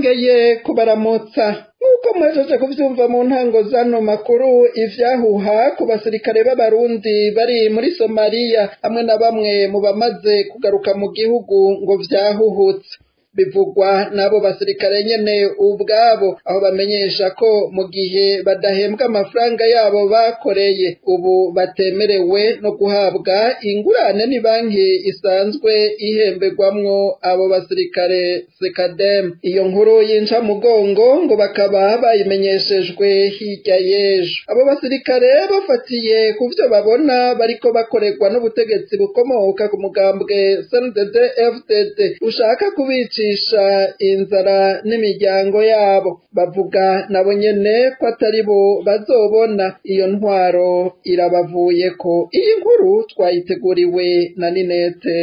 twongeye kubaramutsa nk'uko mwejeje kuvyumva mu ntango zano makuru ivyahuha ku basirikare b'abarundi bari muri somaliya hamwe na bamwe mu bamaze kugaruka mu gihugu ngo vyahuhutse bivugwa n'abo basirikare nyene ubwabo aho bamenyesha ko mu gihe badahembwa amafaranga yabo bakoreye ubu batemerewe no guhabwa ingurane ni banki isanzwe ihemberwamwo abo basirikare sekadem iyo nkuru yinca mugongo ngo bakaba bayimenyeshejwe hirya y'ejo abo basirikare bafatiye ku vyo babona bariko bakorerwa n'ubutegetsi bukomoka ku mugambwe CNDD FDD ushaka kubica kwicisha inzara n'imiryango yabo bavuga nabo nyene ko atari bo bazobona iyo ntwaro irabavuyeko iyi nkuru twayiteguriwe na Ninete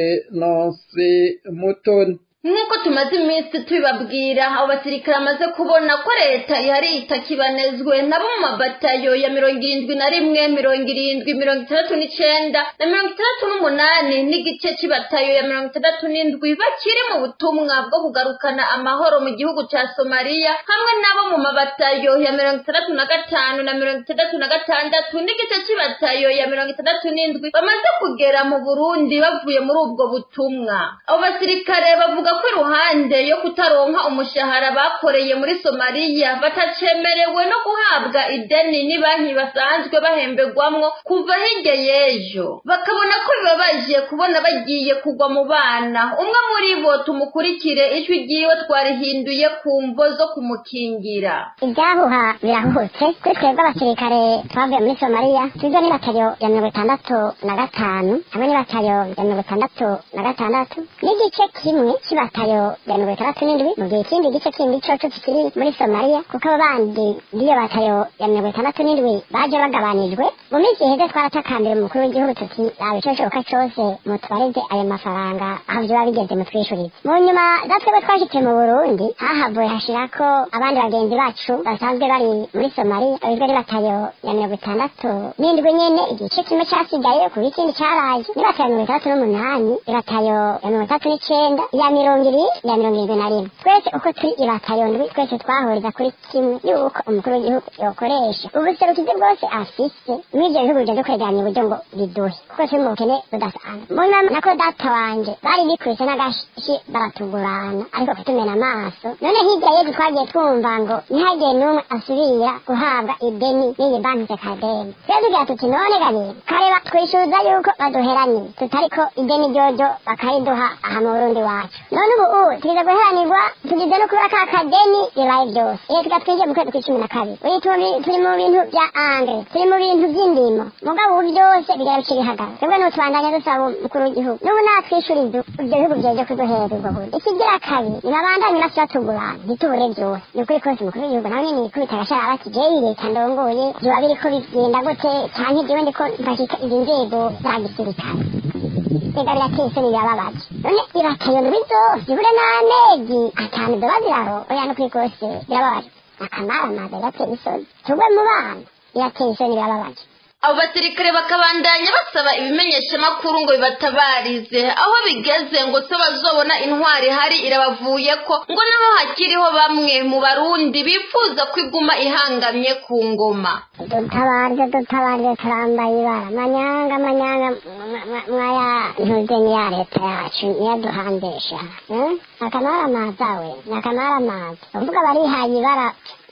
Nonse Mutoni nk'uko tumaze iminsi tubibabwira abo basirikare bamaze kubona ko leta ihari itakibanezwe nabo mu mabatayo ya mirongo irindwi na rimwe mirongo irindwi mirongo itandatu n'icenda na mirongo itandatu n'umunani n'igice c'ibatayo ya mirongo itandatu n'indwi bakiri mu butumwa bwo kugarukana amahoro mu gihugu ca somaliya hamwe nabo mu mabatayo ya mirongo itandatu na gatanu na mirongo itandatu na gatandatu n'igice c'ibatayo ya mirongo itandatu n'indwi bamaze kugera mu burundi bavuye muri ubwo butumwa abo basirikare bavuga ko iruhande yo kutaronka umushahara bakoreye muri somaliya batacemerewe no guhabwa ideni ni banki basanzwe bahemberwamwo kuva hirya y'ejo bakabona ko bibabaje kubona bagiye kugwa mu bana umwe muri bo tumukurikire ijwi ryiwe twarihinduye ku mvo zo kumukingira ibyahuha birahutse kuri twebwe abasirikare twavuye muri somaliya tugizwe n'ibatayo ya mirongo itandatu na gatanu hamwe n'ibatayo ya mirongo itandatu na gatandatu n'igice kimwe batayo ya mirongo itandatu n'indwi mu gihe ikindi gice kindi coco kikiri muri somaliya kuko abo bandi b'iyo batayo ya mirongo itandatu n'indwi baje bagabanijwe mu minsi iheze twaratakambira umukuru w'igihugu tuti yaba ico bishoboka cose mutubarize ayo mafaranga aho vyoba bigeze mutwishurize mu nyuma za twebwe twashitse mu burundi hahavuye hashirako abandi bagenzi bacu basanzwe bari muri somaliya bagizwe n'ibatayo ya mirongo itandatu n'indwi nyene igice kimwe casigaye kuba ikindi caraje n'ibatayo ya mirongo itandatu n'umunani ibatayo ya mirongo itandatu n'icenda iya mirongo mirongo ibiri ya mirongo irindwi na rimwe twese uko turi ibatayo ndwi twese twahuriza kuri kimwe yuko umukuru w'igihugu yokoresha ubuserukizi bwose afise muri ivyo bihugu bigenda kwegeranya uburyo ngo biduhe kuko turi mu bukene budasanzwe mbona nako data wanje bari bikubise n'agashi baratugurana ariko kutumena amaso none hirya yezu twagiye twumva ngo ntihagire n'umwe asubira guhabwa ideni n'iyi banki sekadeni twe tugira tuti none gabiri kareba twishuza yuko baduheraniye tutariko ideni ryojo bakariduha aha mu burundi wacu none ubu ubu tugize guheranirwa tugize no kubura ka kadeni bibaye byose iyo tuga twinjiye mu kwezi kw'icumi na kabiri uyu turi mu bintu bya angre turi mu bintu by'indimo mugabo ubu byose bigera bica bihagarara twebwe n'utubandanya dusaba umukuru w'igihugu n'ubu natwishuriza ibyo bihugu byeje kuduhereza ubwo buryo ikigira kabiri nibabandanye nasi batugurana ntitubure byose ni ukuri kose umukuru w'igihugu nawe nyene yikubita agashara bati jewe leta ndongoye vyoba biriko bigenda gute canke jewe ndiko mfashika izi nzego za gisirikare ega birateye isoni birababaje none ibatayo ndwi zose ibure n'amezi atanu zoba ziraho oya no kuri kose birababaje akamaramaza birateye isoni tugwe mu bana birateye isoni birababaje abo basirikare bakabandanya basaba ibimenyeshamakuru ngo bibatabarize aho bigeze ngo se bazobona intwari ihari irabavuye ko ngo nabo hakiriho bamwe mu barundi bifuza ko iguma ihangamye ku ngoma dutabarije dutabarije turambaye ibara manyanga manyanga mwaya ntuze niya leta yacu niyaduhambesha akamaramaza we ni akamaramaza uvuga barihaye ibara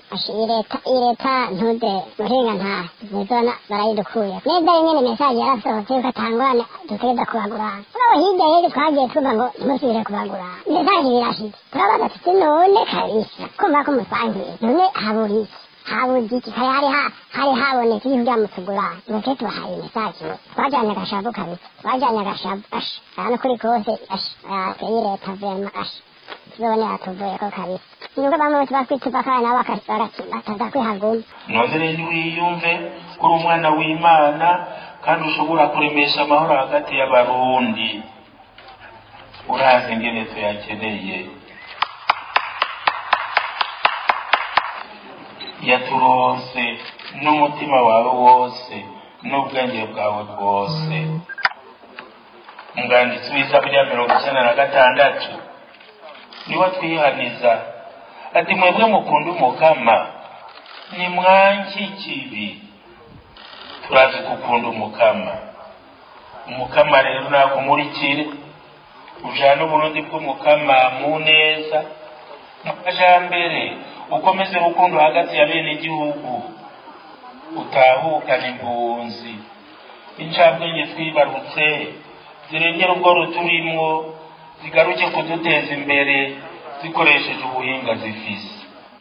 leta leta ntude muhinga nta nizona barayidukuye neza nyene mesaje yarasohotse yuko atangurane dutegereza kubagurana mugabo hirya yejo twagiye tuva ngo ntimusubire kubagurana mesaje birashitse turabaza tuti none kabisa kumva ko musangiye none habura iki habuze iki kare hari hari habonetse ibintu byamutugurana muke tubahaye mesaje twajanye agashavu kabisa twajanye agashavu asha hano kuri kose asha ateye leta vema asha tuzobone yatuvuyeko kabisa nubwo bamwe bose bakwituva kandi nabo bataza kwihaguma noze rero niwiyumve ko uri umwana w'imana kandi ushobora kuremesha amahoro hagati y'abarundi urazi ingene tuyakeneye yaturonse n'umutima wawe wose n'ubwenge bwawe bwose umwanditsi w'isaburi ya mirongo icyenda na gatandatu niwe twihaniza ati mwebwe mukunda umukama ni mwanki kibi turazi gukunda umukama umukama rero nakumurikire ujana uburundi bw'umukama mu neza mu majambere ukomeze urukundo hagati ya bene igihugu utahukana impunzi incabwenge twibarutse zirengera ubwo ruturimwo zigaruke kuduteza imbere zikoresheje ubuhinga zifise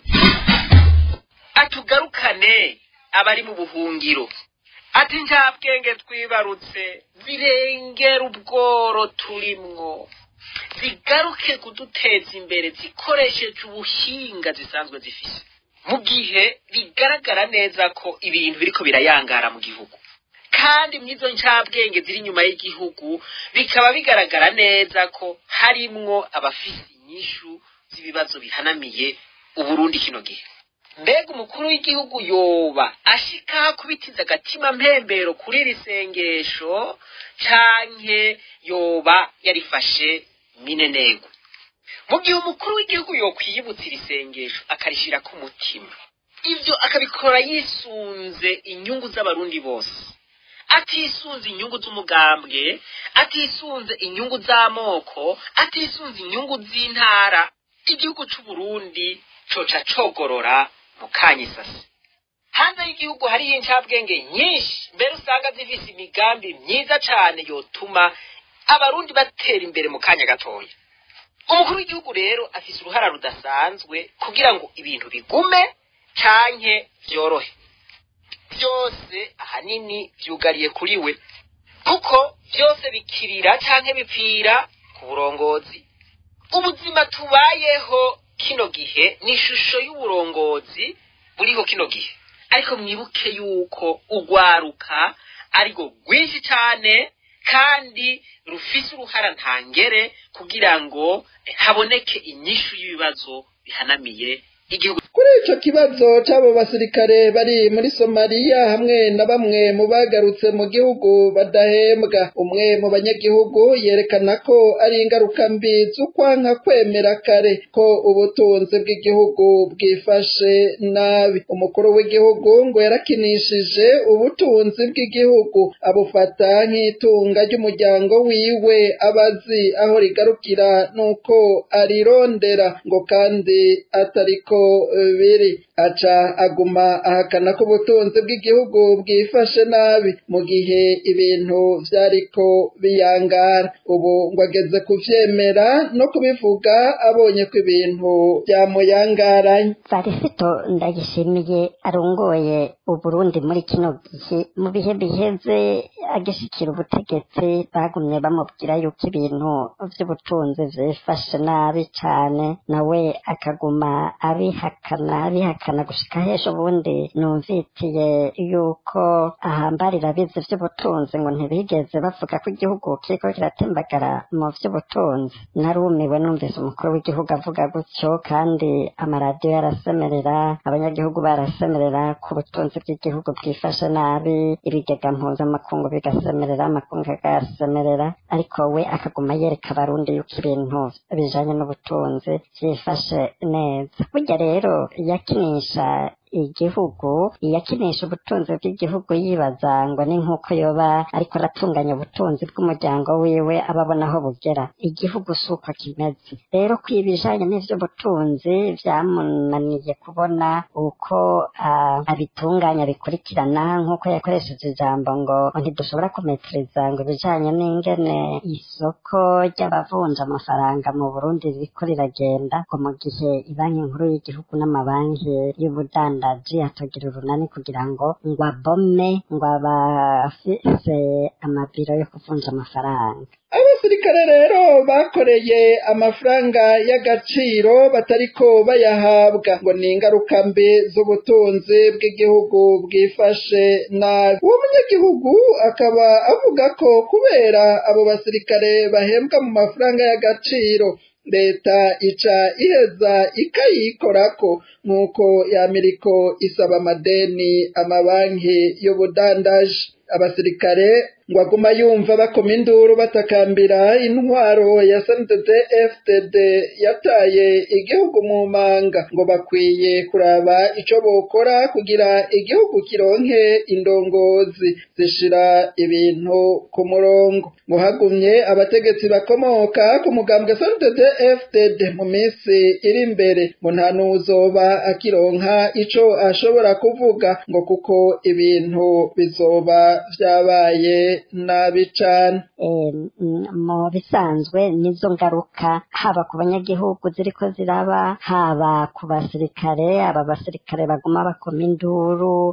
atugarukane abari mu buhungiro ati nta bwenge twibarutse zirengera ubworo turimwo zigaruke kuduteza imbere zikoresheje ubuhinga zisanzwe zifise mu gihe bigaragara neza ko ibintu biriko birayangara mu gihugu kandi mw'izo ncabwenge ziri inyuma y'igihugu bikaba bigaragara neza ko harimwo abafise inyishu z'ibibazo bihanamiye uburundi kino gihe mbega umukuru w'igihugu yoba ashika kubitiza agatima mpembero kuri iri sengesho canke yoba yarifashe minenegwe mu gihe umukuru w'igihugu yokwiyibutsa iri sengesho akarishira ku mutima ivyo akabikora yisunze inyungu z'abarundi bose atisunze inyungu z'umugambwe atisunze inyungu z'amoko atisunze inyungu z'intara igihugu c'uburundi coca cogorora mu kanyisasi hanze y'igihugu hariyo incabwenge nyinshi mbere usanga zifise imigambi myiza cane yotuma abarundi batera imbere mu kanya gatoya umukuru w'igihugu rero afise uruhara rudasanzwe kugira ngo ibintu bigume canke vyorohe byose ahanini vyugariye kuri we kuko byose bikirira canke bipfira ku burongozi ubuzima tubayeho kino gihe ni ishusho y'uburongozi buriho kino gihe ariko mwibuke yuko ugwaruka ariko rwinshi cane kandi rufise uruhara ntangere kugira ngo eh, haboneke inyishu y'ibibazo bihanamiye igihugu kuri ico kibazo c'abo basirikare bari muri somaliya hamwe na bamwe mu bagarutse mu gihugu badahembwa umwe mu banyagihugu yerekana ko ari ingaruka mbi z'ukwanka kwemera kare ko ubutunzi bw'igihugu bwifashe nabi umukuru w'igihugu ngo yarakinishije ubutunzi bw'igihugu abufata nk'itunga ry'umuryango wiwe abazi aho rigarukira nuko arirondera ngo kandi atariko biri aca aguma ahakana ko ubutunzi bw'igihugu bwifashe nabi mu gihe ibintu vyariko biyangara ubu ngo ageze kuvyemera no kubivuga abonye ko ibintu vyamuyangaranye varisito ndagishimiye arongoye uburundi muri kino gihe mu bihe biheze agishikira ubutegetsi bagumye bamubwira yuko ibintu vy'ubutunzi vyifashe nabi cane nawe akaguma abihakana abihakana gushika hejuru ubundi numvitiye yuko ahambarira abizi vy'ubutunzi ngo ntibigeze bavuga ko igihugu kiriko kiratembagara mu vy'ubutunzi narumiwe numvise umukuru w'igihugu avuga gutyo kandi amaradiyo yarasemerera abanyagihugu barasemerera ku butunzi bw'igihugu bwifashe nabi ibigega mpuzamakungu bigasemerera amakungu agasemerera ariko we akaguma yereka abarundi yuko ibintu bijanye n'ubutunzi vyifashe neza burya rero yakinisha igihugu yakinisha ubutunzi bw'igihugu yibaza ngo ni nk'uko yoba ariko aratunganya ubutunzi bw'umuryango wiwe ababona aho bugera igihugu si uko kimeze rero ko ibijanye n'ivy'ubutunzi vyamunaniye kubona uko uh, abitunganya bikurikirana nk'uko yakoresheje ijambo ngo ntidushobora kumetiriza ngo ibijanye n'ingene isoko ry'abavunja amafaranga mu burundi ririko riragenda ngo mu gihe ibanki nkuru y'igihugu n'amabanki y'ubudandaji umudandaji atogira urunani kugira ngo ngo abome ngo abafise amabiro yo kuvunja amafaranga abasirikare rero bakoreye amafaranga y'agaciro batariko bayahabwa ngo ni ingaruka mbi z'ubutunzi bw'igihugu bwifashe nabi uwo munyagihugu akaba avuga ko kubera abo basirikare bahembwa mu mafaranga y'agaciro leta ica iheza ikayikorako nk'uko yamiriko isaba amadeni amabanki y'ubudandaji abasirikare ngo aguma yumva bakoma induru batakambira intwaro ya SNDD FDD yataye igihugu mu manga ngo bakwiye kuraba ico bokora kugira igihugu kironke indongozi zishira ibintu ku murongo ngo hagumye abategetsi bakomoka ku mugambwe SNDD FDD mu minsi iri imbere ngo nta n'uzoba akironka ico ashobora kuvuga ngo kuko ibintu bizoba vyabaye nabi cane mu bisanzwe nizo ngaruka haba ku banyagihugu ziriko ziraba haba ku basirikare aba basirikare baguma bakoma induru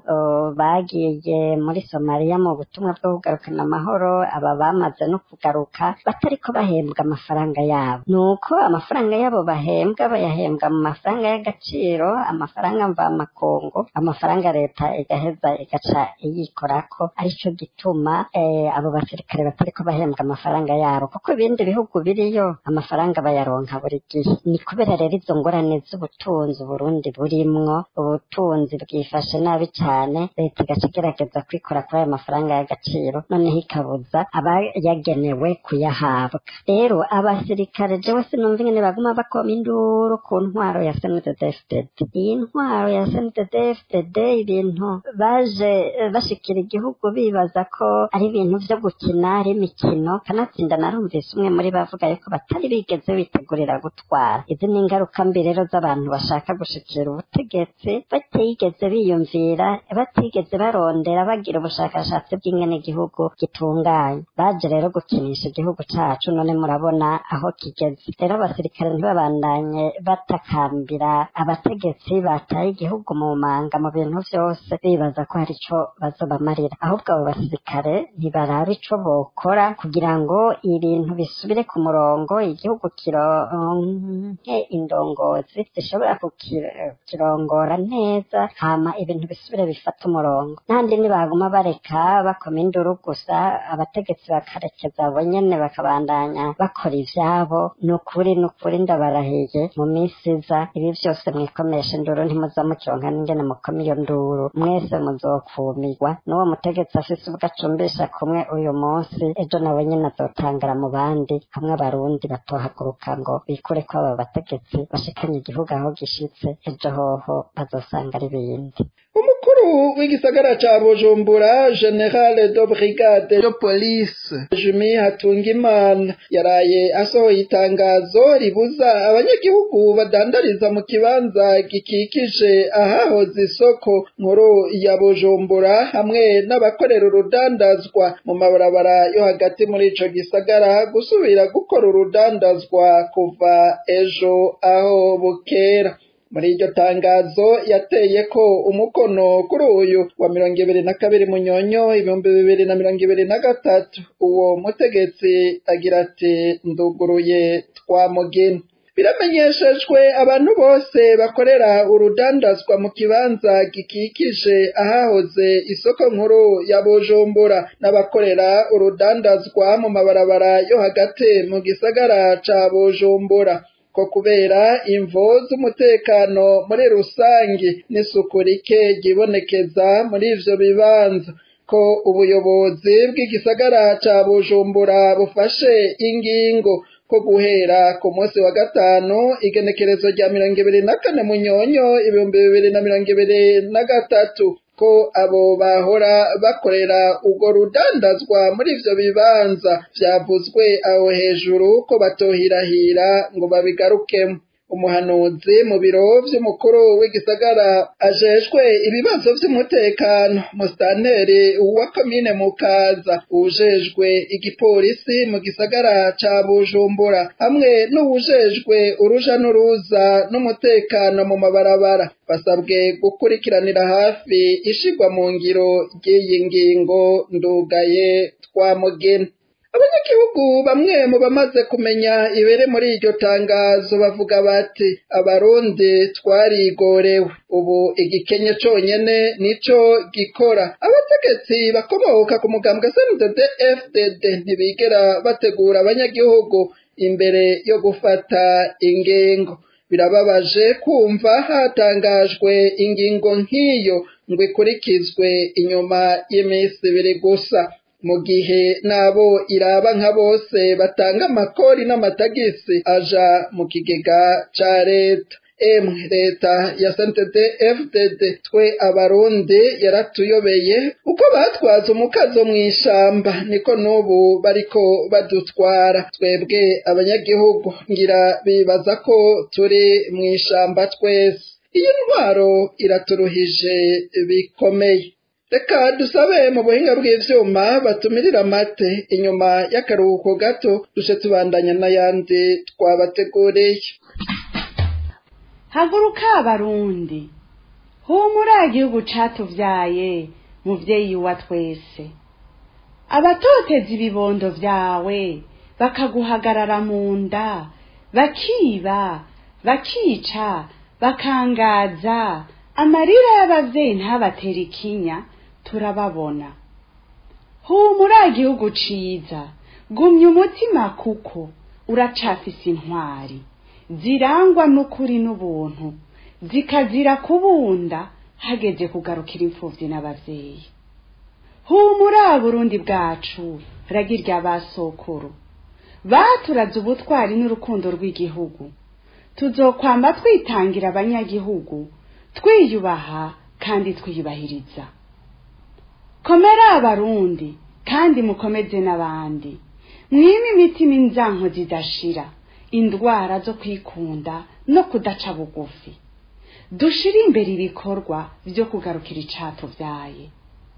bagiye muri somaliya mu butumwa bwo kugarukana amahoro aba bamaze no kugaruka batariko bahembwa amafaranga yabo nuko amafaranga yabo bahembwa bayahembwa mu mafaranga y'agaciro amafaranga mvamakungu amafaranga leta igaheza igaca iyikorako arico gituma abo basirikare batariko bahembwa amafaranga yabo kuko ibindi bihugu biriyo amafaranga bayaronka buri gihe ni kubera rero izo ngorane z'ubutunzi Burundi burimwo ubutunzi bwifashe nabi cyane leta igaca igerageza kwikora kuri ayo mafaranga y'agaciro noneho ikabuza abayagenewe kuyahabwa rero abasirikare jewe sinumva ingene baguma bakoma induru ku ntwaro ya SNDD-FDD iyi ntwaro ya SNDD-FDD ibintu baje bashikira igihugu bibaza ko ari ibintu vyo gukina ari imikino kanatsinda narumvise umwe muri bavuga yuko batari bigeze bitegurira gutwara izi ni ingaruka mbi rero z'abantu bashaka gushikira ubutegetsi batigeze biyumvira batigeze barondera bagira ubushakashatsi bw'ingene igihugu gitunganye baje rero gukinisha igihugu cacu none murabona aho kigeze rero abasirikare ntibabandanye batakambira abategetsi bataye igihugu mu manga mu bintu vyose bibaza ko hari ico bazobamarira ahubwo abo basirikare ntibaraba ico bokora kugira ngo ibintu bisubire ku murongo igihugu kironke indongozi zishobora kukirongora neza hama ibintu bisubire bifata umurongo n'ahandi ntibaguma bareka bakoma induru gusa abategetsi bakarekeza abo nyene bakabandanya bakora ivyabo ni ukuri ni ukuri ndabarahiye mu minsi iza ibi vyose mwikomesha induru ntimuza mukironka n'ingene mukoma iyo nduru mwese muzokumirwa n'uwo mutegetsi afise ubwo acumbisha kumwe uyu munsi ejo nawe nyene azotangara mu bandi hamwe abarundi batohaguruka ngo bikure ko aba bategetsi bashikanye igihugu aho gishitse ejo hoho bazosanga ari ibindi umukuru w'igisagara ca bujumbura generale de brigade de police jumi hatungimana yaraye asohoye itangazo ribuza abanyagihugu badandariza mu kibanza gikikije ahahoze isoko nkuru ya bujumbura hamwe n'abakorera urudandazwa mu mabarabara yo hagati muri ico gisagara gusubira gukora urudandazwa kuva ejo aho bukera muri iryo tangazo yateye ko umukono kuri uyu wa mirongo ibiri na kabiri munyonyo ibihumbi bibiri na mirongo ibiri na gatatu uwo mutegetsi agira ati nduguruye twamugina biramenyeshejwe abantu bose bakorera urudandazwa mu kibanza gikikije ahahoze isoko nkuru ya bujumbura n'abakorera urudandazwa mu mabarabara yo hagati mu gisagara ca bujumbura ko kubera imvo z'umutekano muri rusange n'isuku rike ryibonekeza muri ivyo bibanza ko ubuyobozi bw'igisagara ca bujumbura bufashe ingingo ko guhera ku munsi wa gatanu igenekerezo rya mirongo ibiri na kane munyonyo ibihumbi bibiri na mirongo ibiri na gatatu ko abo bahora bakorera urwo rudandazwa muri ivyo bibanza vyavuzwe aho hejuru ko batohirahira ngo babigarukemo umuhanuzi mu biro vy'umukuru w'igisagara ajejwe ibibazo vy'umutekano musitanteri wa komine mukaza ujejwe igipolisi mu gisagara ca bujumbura hamwe n'uwujejwe uruja n'uruza n'umutekano mu mabarabara basabwe gukurikiranira hafi ishigwa mu ngiro ry'iyi ngingo ndugaye twamugena abanyagihugu bamwe mu bamaze kumenya ibere muri iryo tangazo bavuga bati abarundi twarigorewe ubu igikenye conyene nico gikora abategetsi bakomoka ku mugambwe SNDD FDD ntibigera bategura abanyagihugu imbere yo gufata ingingo birababaje kumva hatangajwe ingingo nk'iyo ngo ikurikizwe inyuma y'iminsi ibiri gusa mu gihe n'abo iraba nka bose batanga amakori n'amatagisi aja mu kigega ca leta emwe leta ya santede fdd twe abarundi yaratuyobeye uko batwaza umukazo mu ishamba niko n'ubu bariko badutwara twebwe abanyagihugu ngira bibaza ko turi mu ishamba twese iyi ntwaro iraturuhije bikomeye reka dusabe mu buhinga bw'ivyuma batumirira amate inyuma y'akaruhuko gato dushe tubandanya n'ayandi twabateguriye haguruka abarundi humura igihugu catuvyaye muvyeyi wa twese abatoteza ibibondo vyawe bakaguhagarara mu nda bakiba bakica bakangaza amarira y'abavyeyi ntabatera ikinya turababona humura igihugu ciza gumya umutima kuko uracafise intwari zirangwa n'ukuri n'ubuntu zikazira kubunda hageze kugarukira imfuvyi n'abavyeyi humura burundi bwacu ragirya basokuru baturaze ubutwari n'urukundo rw'igihugu tuzokwamba twitangira abanyagihugu twiyubaha kandi twiyubahiriza komera abarundi kandi mukomeze n'abandi mwime imitima inzanko zidashira indwara zo kwikunda no kudaca bugufi dushire imbere ibikorwa vyo kugarukira icatuvyaye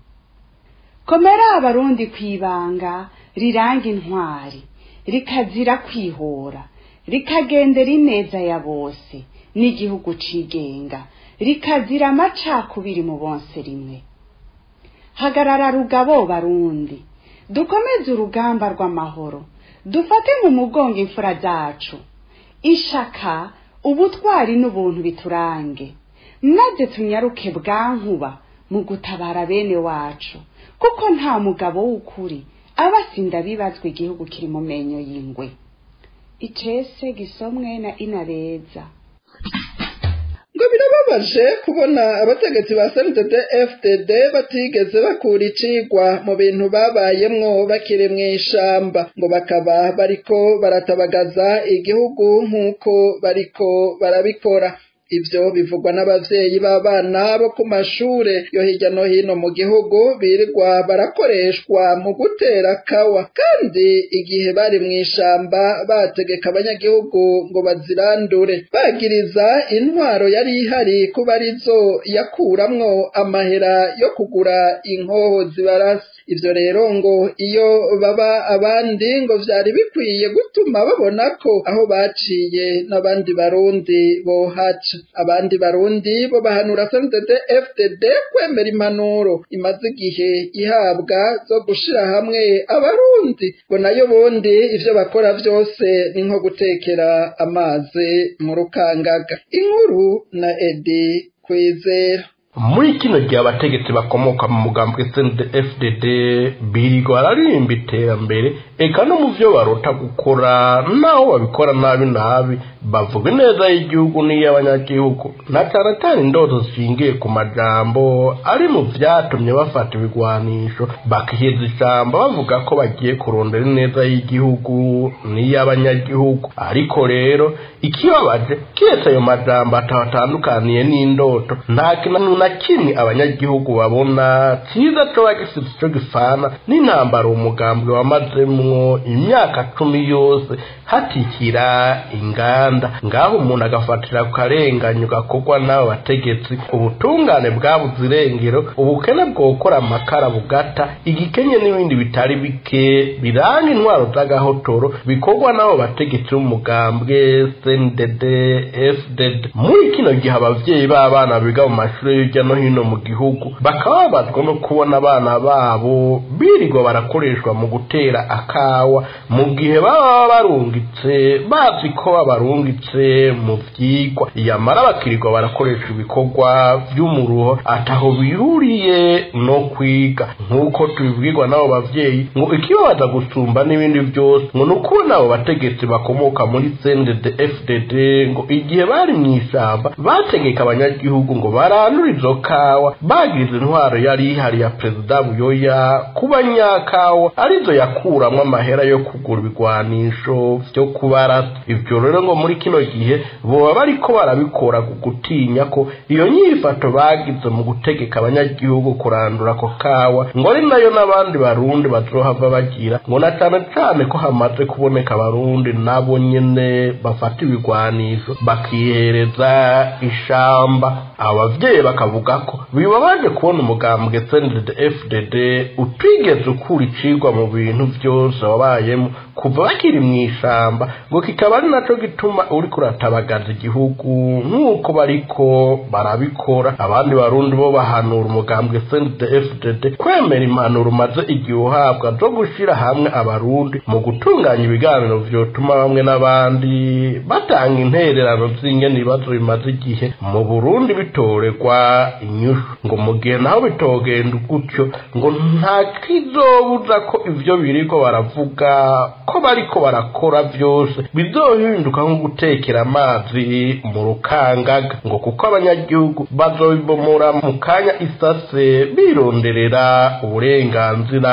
komera abarundi kwibanga riranga intwari rikazira kwihora rikagendera ineza ya bose n'igihugu cigenga rikazira amacakubiri mu bonse rimwe hagarara rugabo barundi dukomeze urugamba rw'amahoro dufate mu mugongo imfura zacu ishaka ubutwari n'ubuntu biturange maze tunyaruke bwankuba mu gutabara bene wacu kuko nta mugabo w'ukuri aba asinda bibazwa igihugu kiri mu menyo y'ingwe icese gisomwe na inabeza ngo birababaje kubona abategetsi ba sntd fdd batigeze bakura icigwa mu bintu babayemwo bakiri mu ishamba ngo bakaba bariko baratabagaza igihugu nk'uko bariko barabikora ivyo bivugwa n'abavyeyi b'abana bo ku mashure yo hirya no hino mu gihugu birirwa barakoreshwa mu gutera kawa kandi igihe bari mu ishamba bategeka abanyagihugu ngo bazirandure bagiriza intwaro yari ihari kuba arizo yakuramwo amahera yo kugura inkoho zibarasa ivyo rero ngo iyo baba abandi ngo vyari bikwiye gutuma babona ko aho baciye n'abandi barundi bohaca abandi barundi bo bahanura sntd fdd kwemera impanuro imaze igihe ihabwa zo gushira hamwe abarundi ngo nayo bundi ivyo bakora vyose ni nko gutekera amazi mu rukangaga inkuru na edi kwizera muri kino gihe abategetsi bakomoka mu mugambwe fdd birirwa bararimba iterambere eka no mu vyo barota gukora naho babikora nabi nabi bavuga ineza y'igihugu n'iy'abanyagihugu na cane cane indoto zishingiye ku majambo ari mu vyatumye bafata ibigwanisho bakiheza ijambo bavuga ko bagiye kurondera ineza y'igihugu n'iy'abanyagihugu ariko rero ikibabaje kiretse ayo majambo atabatandukaniye n'indoto nta kintu na kimwe abanyagihugu babona cyiza coba gifite ico gifana n'intambara umugambwe wamazemwo imyaka cumi yose hatikira inganda ngaho umuntu agafatira ku karenganyo gakorwa n'abo bategetsi ubutungane bwabuze irengero ubukene bwokora amakara bugata igikenye n'ibindi bitari bike biranga intwaro z'agahotoro bikorwa n'abo bategetsi b'umugambwe cndd fdd muri kino gihe abavyeyi b'abana biga mu mashuri hirya no hino mu gihugu bakaba babazwa no kubona abana babo birirwa barakoreshwa mu gutera akawa mu gihe baba barungitse bazi ko babarungitse mu vyigwa yamara bakirirwa barakoresha ibikorwa vy'umuruho ataho bihuriye no kwiga nk'uko tubibwirwa n'abo bavyeyi ngo ikibabaza gusumba n'ibindi vyose ngo ni ukubona abo bategetsi bakomoka muri cndd fdd ngo igihe bari mw'ishamba bategeka abanyagihugu ngo barandure izo kawa bagize intwaro yari ihari ya perezida buyoya kuba nyakawa arizo yakuramwo amahera yo kugura ibigwanisho vyo kubarasa ivyo rero ngo muri kino gihe boba bariko barabikora ku gutinya ko iyo nyifato bagize mu gutegeka abanyagihugu kurandura ako kawa ngo ari nayo n'abandi barundi bazohava bagira ngo na cane cane ko hamaze kuboneka abarundi nabo nyene bafata ibigwanisho bakihereza ishamba abavyeyi bakavuga ko bibabaje kubona umugambwe sendede fdd utigeze ukura icigwa mu bintu vyose wabayemo kuva bakiri mu ishamba ngo kikaba ari naco gituma uriko uratabagaza igihugu nk'uko bariko barabikora abandi barundi bo bahanura umugambwe sendede fdd kwemera impanuro umaze igihe uhabwa zo gushira hamwe abarundi mu gutunganya ibiganiro vyotuma bamwe n'abandi batanga intererano z'ingene ibibazo bimaze igihe mu burundi bitorerwa inyushu ngo mu gihe naho bitogenda gutyo ngo nta kizobuza ko ivyo biriko baravuga ko bariko barakora vyose bizohinduka nko gutekera amazi mu rukangaga ngo kuko abanyagihugu bazobibomora mu kanya isase bironderera uburenganzira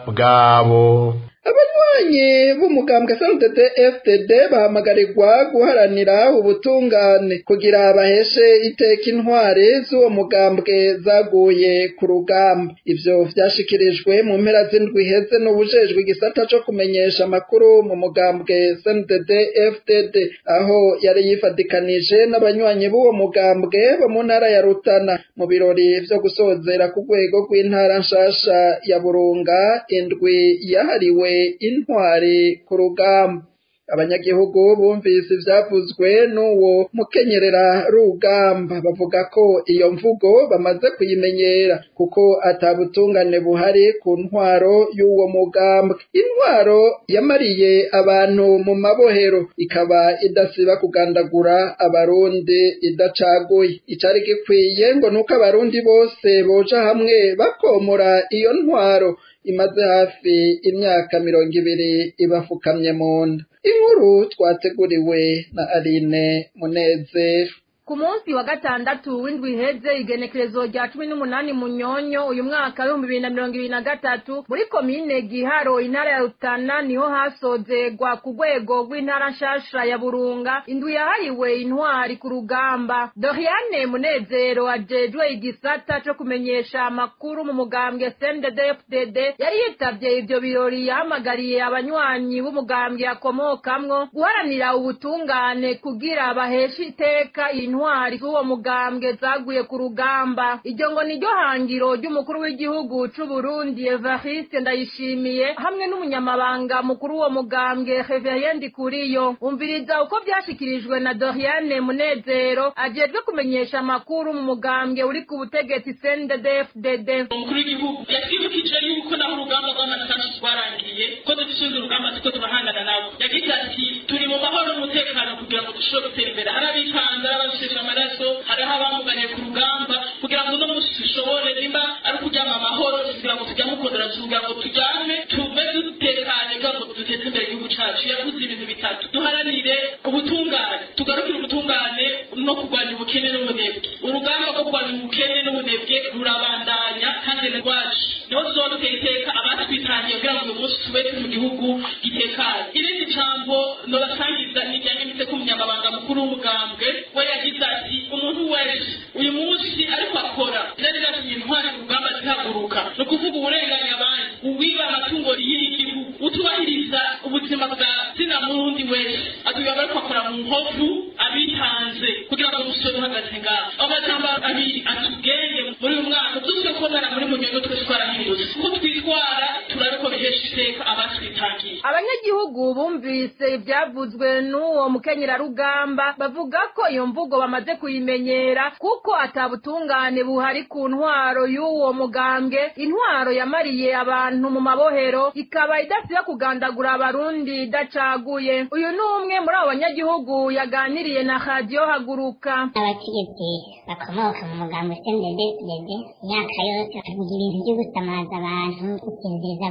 bwabo abanywanyi b'umugambwe SNDD FDD bahamagarirwa guharanira ubutungane kugira baheshe iteka intwari z'uwo mugambwe zaguye ku rugamba ivyo vyashikirijwe mu mpera z'indwi iheze n'ubujejwe igisata co kumenyesha amakuru mu mugambwe SNDD FDD aho yari yifadikanije n'abanywanyi b'uwo mugambwe bo mu ntara ya Rutana mu birori vyo gusozera ku rwego rw'intara nshasha ya Burunga indwi yahariwe intwari ku rugamba abanyagihugu bumvise ivyavuzwe n'uwo mukenyerera rugamba bavuga ko iyo mvugo bamaze kuyimenyera kuko atabutungane buhari ku ntwaro y'uwo mugambwe intwaro yamariye abantu mu mabohero ikaba idasiba kugandagura abarundi idacaguye icari gikwiye ngo nuko abarundi bose boja hamwe bakomora iyo ntwaro imaze hafi imyaka mirongo ibiri ibafukamye mu nda inkuru twateguriwe na Aline Munezero ku munsi wa gatandatu w'indwi iheze igenekerezo rya cumi n'umunani munyonyo uyu mwaka w'ibihumbi bibiri na mirongo ibiri na gatatu muri komine giharo intara ya rutana niho hasozegwa ku rwego rw'intara nshasha ya burunga indwi yahariwe intwari ku rugamba doriane munezero ajejwe igisata co kumenyesha amakuru mu mugambwe sndfdd yari yitavye ivyo birori yahamagariye abanywanyi b'umugambwe akomokamwo guharanira ubutungane kugira baheshe iteka intwari intwari z'uwo mugambwe zaguye ku rugamba iryo ngo niryo hangiro ry'umukuru w'igihugu c'uburundi evariste ndayishimiye hamwe n'umunyamabanga mukuru w'uwo mugambwe reverien ndikuriyo umviriza uko vyashikirijwe na doriane munezero ajejwe kumenyesha amakuru mu mugambwe uri ku butegetsi cnddfdd umukuru w'igihugu yatwibukije yuko naho urugamba rw'amasasi rwarangiye ko dushinze urugamba tuko turahangana nabo yagize ati turi mu mahoro n'umutekano kugira ngo dushobore gutera imbere arabitanze arabashije amaraso hariho abamuganye ku rugamba kugira ngo uno munsi dushobore nimba ari ukuryama amahoro kugira ngo tujyame ukondora kugira ngo tujyame tuve dutekanye kugira ngo duteze imbere igihugu cacu yavuze ibintu bitatu duharanire ubutungane tugarukire ubutungane no kurwanya ubukene n'ubunebwe urugamba rwo kurwanya ubukene n'ubunebwe rurabandanya kandi ni rwacu niho tuzoba dutera iteka abatwitangiye kugira ngo uyu munsi tube turi mu gihugu gitekanye irindi jambo nobasangiza nijyanye ndetse k'umunyamabanga mukuru w'umugambwe we yagize ati umuntu wese uyu munsi ariko akora zari zatumye intwari ku rugamba zihaguruka ni ukuvuga uburenganyi abandi uwiba amatungo y'igihugu utubahiriza ubuzima bwa zina murundi wese atuye ariko akora mu nkovu abitanze kugira ngo umusore uhagaze ngaho aho majambo abiri atugenge muri uyu mwaka tuze kubonana muri munyonyo twese twarahindutse uko twitwara turabe ko bihesha iteka abatwitangiye abanyagihugu bumvise ivyavuzwe n'uwo mukenyerarugamba bavuga ko iyo mvugo bamaze kuyimenyera kuko atabutungane buhari ku ntwaro y'uwo mugambwe intwaro yamariye abantu mu mabohero ikaba idasiba kugandagura abarundi idacaguye uyu ni umwe muri abo banyagihugu yaganiriye na radiyo haguruka abategetsi bakomoka mu mugambo sendede imyaka yose bavuga ibintu byo gusamaza abantu gusinziriza abarundi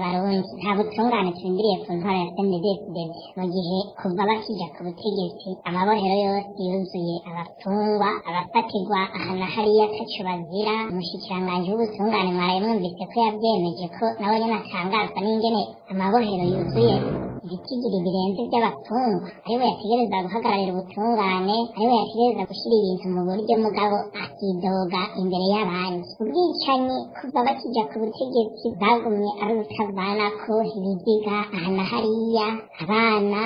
c'ibitoki nta butungane turindiriye ku ntwara ya CNDD-FDD mu gihe kuva bakija ku butegetsi amabohero yose yuzuye abafungwa abafatirwa aha na hariya ataco bazira umushikiranganji w'ubutungane mwaraye mwumvise ko yavyemeje ko nawe nyene atangazwa n'ingene amabohero yuzuye ibitigiri birenze by'abafungwa ariwe yategereza guhagararira ubutungane ariwe yategereza gushyira ibintu mu buryo mugabo akidoga imbere y'abandi ubwicanyi kuva bakijya ku butegetsi bwagumye ari ubutavanako ibiziga aha na hariya abana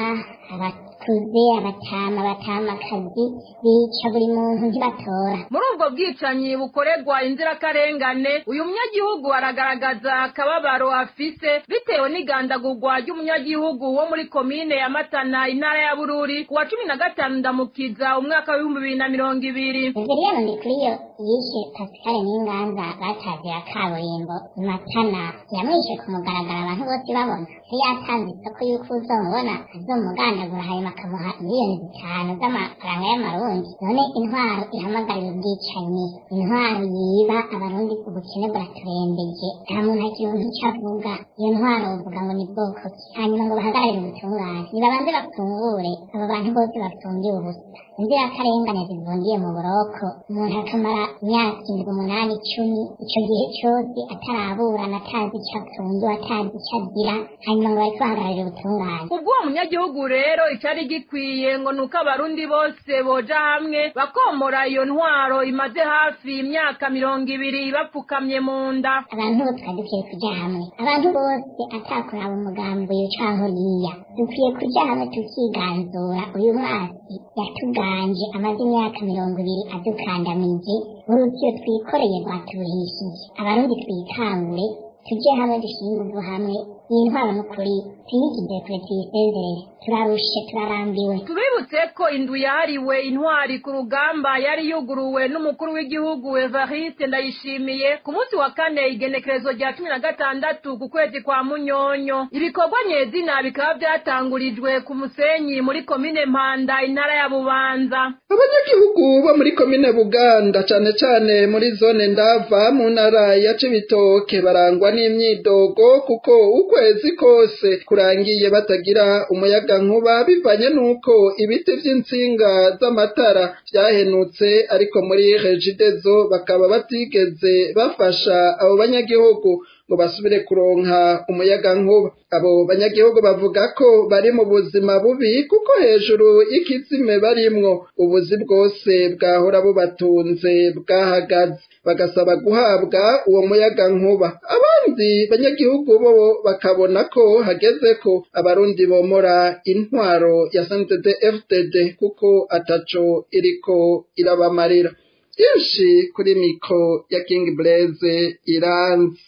abakuze abatama abatamakazi bica buri muntu ntibatora muri ubwo bwicanyi bukorerwa inzirakarengane uyu munyagihugu aragaragaza akababaro afise bitewe n'igandagurwa ry'umunyagihugu wo muri komine ya matana intara ya bururi ku wa cumi na gatanu ndamukiza umwaka w'ibihumbi bibiri na mirongo ibiri Reveriyano Ndikuriyo yishe Pascal Ninganza batazira kaburimbo i Matana yamwishe ku mugaragaro abantu bose babona yari yatanze isoko y'uko uzomubona azomugandagura hanyuma akamuha miliyoni zitanu z'amafaranga y'amarundi none intwaro ihamagarira ubwicanyi intwaro yiba abarundi ubukene buraturembeje nta muntu akironka icyo avuga iyo ntwaro uvuga ngo ni bwoko ki hanyuma ngo bahagararire ubutungane nibabanze bafungure abo bantu bose bafungiye ubusa inzirakarengane zivungiye mu buroko umuntu akamara imyaka indwi umunani icumi ico gihe cose ataraburana atazi ico afungiwe atazi ico agira hanyuma ngo bariko bahagararira ubutungane ubwo uwo munyagihugu rero icari gikwiye ngo nuko abarundi bose boja hamwe bakomora iyo ntwaro imaze hafi imyaka mirongo ibiri bapfukamye mu nda abantu bose twari dukwiye kuja hamwe abantu bose atakuraba umugambi uyu canke uriya dukwiye kuja hamwe tukiganzura uyu mwasi yatuganje amaze imyaka mirongo ibiri adukandamije urukiro twikoreye rwaturuhishije abarundi twikangure tuje hamwe dushyire inguvu hamwe iyi ntwaro n'ukuri tuyigize kure tuyisezerere turarushe turarambiwe tubibutse ko indwi yahariwe intwari ku rugamba yari yuguruwe n'umukuru w'igihugu evariste ndayishimiye ku munsi wa kane igenekerezo rya cumi na gatandatu ku kwezi kwa munyonyo ibikorwa nyezina bikaba byatangurijwe ku musenyi muri komine mpanda intara ya bubanza abanyagihugu bo muri komine buganda cane cane muri zone ndava mu ntara ya cibitoke barangwa n'imyidogo kuko ukwezi kose kurangiye batagira umuyaga nkuba bivanye n'uko ibiti vy'intsinga z'amatara vyahenutse ariko muri regidezo bakaba batigeze bafasha abo banyagihugu ngo basubire kuronka umuyaga nkuba abo banyagihugu bavuga ko bari mu buzima bubi kuko hejuru y'ikizime barimwo ubuzi bwose bwahora bubatunze bwahagaze bagasaba guhabwa uwo muyaga nkuba abandi banyagihugu bo bakabona ko hageze ko abarundi bomora intwaro ya SNDD FDD kuko ataco iriko irabamarira byinshi kuri mikro ya King Blaze iranzi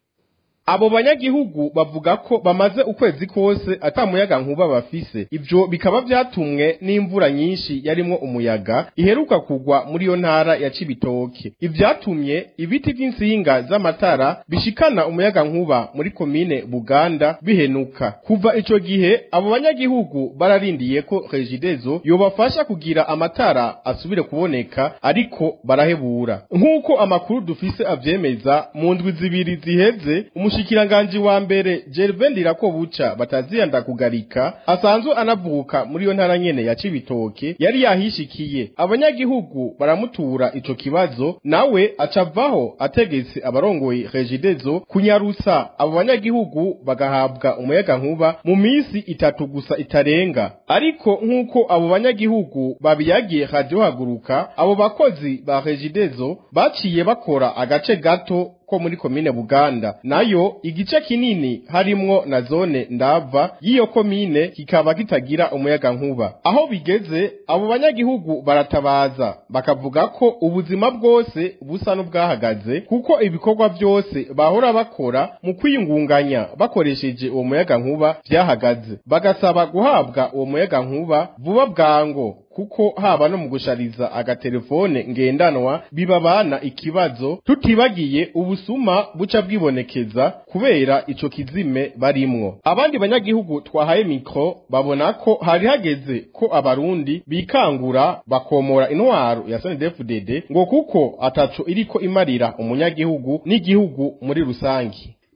abo banyagihugu bavuga ko bamaze ukwezi kose atamuyaga nkuba bafise ivyo bikaba vyatumwe n'imvura nyinshi yarimwo umuyaga iheruka kugwa muri yo ntara ya Cibitoke ivyatumye ibiti vy'insinga z'amatara bishikana umuyaga nkuba muri komine Buganda bihenuka kuva ico gihe abo banyagihugu bararindiye ko Regidezo yobafasha kugira amatara asubire kuboneka ariko barahebura nk'uko amakuru dufise avyemeza mu ndwi zibiri ziheze umushikiranganji wa mbere Gervais Ndirakobuca bataziyanda kugarika asanzwe anavuka muri yo ntara nyene ya Cibitoke yari yahishikiye abanyagihugu baramutura ico kibazo nawe acavaho ategetse abarongoye Regidezo kunyarusa abo banyagihugu bagahabwa umuyaga nkuba mu misi itatu gusa itarenga ariko nk'uko abo banyagihugu babiyagiye radio haguruka abo bakozi ba Regidezo baciye bakora agace gato ko muri komine Buganda nayo igice kinini harimwo na zone ndava y'iyo komine kikaba kitagira umuyaga nkuba aho bigeze abo banyagihugu baratabaza bakavuga ko ubuzima bwose busa n'ubwahagaze kuko ibikorwa byose bahora bakora mu kwiyungunganya bakoresheje uwo muyaga nkuba vyahagaze bagasaba guhabwa uwo muyaga nkuba vuba bwango kuko haba no mu gushariza agatelefone ngendanwa bibabana ikibazo tutibagiye ubusuma buca bwibonekeza kubera ico kizime barimwo abandi banyagihugu twahaye mikro babona ko hari hageze ko abarundi bikangura bakomora intwaro ya SNDFDD ngo kuko ataco iriko imarira umunyagihugu n'igihugu muri rusangi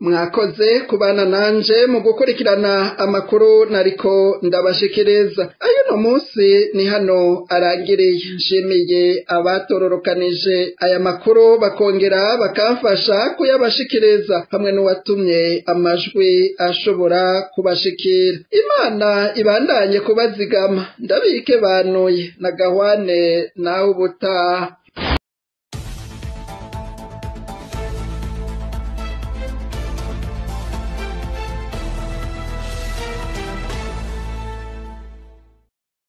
mwakoze kubana nanje mu gukurikirana amakuru nariko ndabashikiriza ayo no munsi ni hano arangiriye nshimiye abatororokanije aya makuru bakongera bakamfasha kuyabashikiriza hamwe n'uwatumye amajwi ashobora kubashikira imana ibandanye kubazigama ndabike banuye na gahwane nawe ubutaha